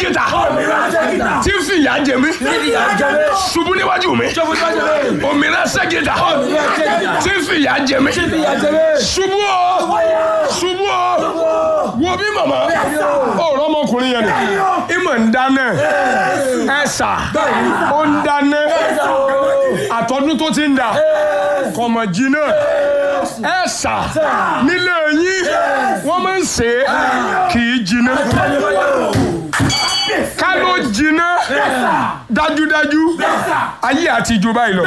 ságìtà òmìnira ságìtà tí ń fìyà jẹ mí ìyá jẹrẹ ṣubú níwájú mi ṣubú tó jẹrẹ òmìnira ságìtà òmìnira ságìtà tí ń fìyà jẹ mí ìyá jẹrẹ ṣubú o ṣubú o wo bí màmá ọ̀rọ̀ ọmọkùnrin yẹn ni ìmọ̀ ń dáná ẹ̀sà ó ń dáná àtọ́dún tó ti ń dà kọ̀mọ̀ jìnnà ẹ̀sà nílé yín wọ́n máa ń ṣe é kì í jìnnà ká ló jìnnà dájúdájú ayé àti ìjọba ìlọ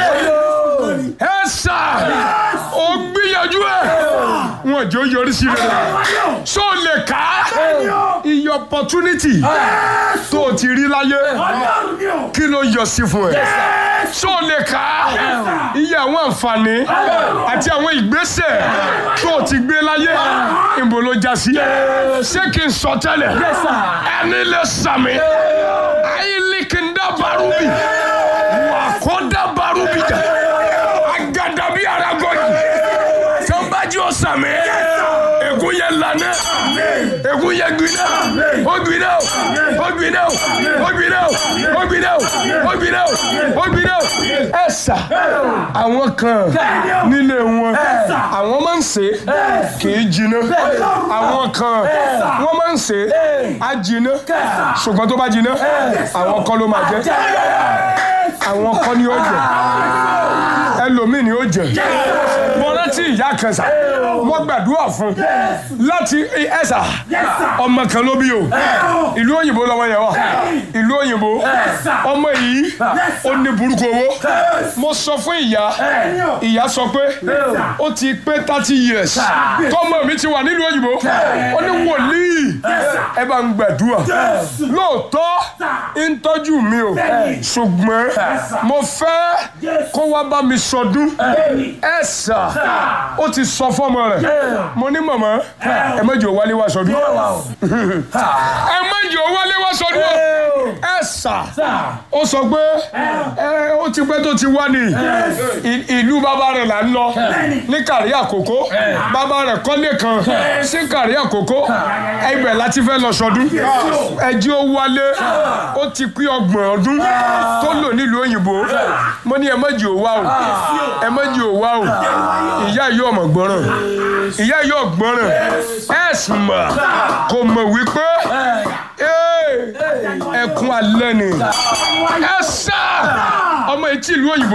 ẹ̀sà ó gbìyànjú ẹ̀ wọn jọ yọrí sí rẹ̀ so lè ká iye opportunity tó o ti rí láyé kí ló yọ sí fún ẹ so lè ká iye àwọn àǹfààní àti àwọn ìgbésẹ̀ tó o ti gbé láyé ìbò ló já sí ṣé kí n sọ tẹ́lẹ̀ ẹni lè sàmì ayílikindá barubi wàkọ́dá barubi jà agadabi aragọ́jì tó ń bá jí o sàmì ègún yẹn lànà ègún yẹn gbiná ó gbiná ó gbiná ó gbiná ó gbiná ó gbiná ó gbiná ẹ sà àwọn kan nílé wọn àwọn máa ń ṣe kì í jiná àwọn kan wọ́n máa ń ṣe á jiná ṣùgbọ́n tó bá jiná àwọn kan ló máa jẹ àwọn kan ni ó jẹ ẹlòmíì ni ó jẹ mo rántí ìyá kan sà wọ́n gbàdúrà fún láti ẹ̀sà ọmọ kan ló bí o ìlú òyìnbó lọ́wọ́ yẹn wà ìlú òyìnbó ọmọ yìí ó ní burúkú owó mo sọ fún ìyá ìyá sọ pé ó ti pé thirty years tọmọ mi ti wà nílùú òyìnbó ó ní wòlíì ẹ bá ń gbàdúrà lóòótọ́ ń tọ́jú mi o ṣùgbọ́n mo fẹ́ kó wá bá mi sọdún ẹ sà ó ti sọ fọmọ rẹ mo ní màmá ẹ má jẹ́ ó wálé wá sọdún ẹ má jẹ́ ó wálé wá sọdún o ẹ sà ó sọ pé ẹ ó ti pẹ́ tó ti wá ní ì- ìlú bàbá rẹ̀ là ń lọ ní kàrí àkókò bàbá rẹ̀ kọ́lé kan sí kàrí àkókò ibẹ̀ láti fẹ́ lọ sọdún ẹjí ó wálé ó ti pín ọgbọ̀n ọdún tó lò nílùú òyìnbó mo ní ẹ má jẹ́ ó wá o ẹ má jẹ́ ó wá o ìyá yóò mọ̀ gbọ́ràn ìyá yóò gbọ́ràn ẹ sì mọ̀ kò mọ̀ wípé ee, ẹkún alẹ́ ni ẹ sá ọmọ etí ìlú òyìnbó.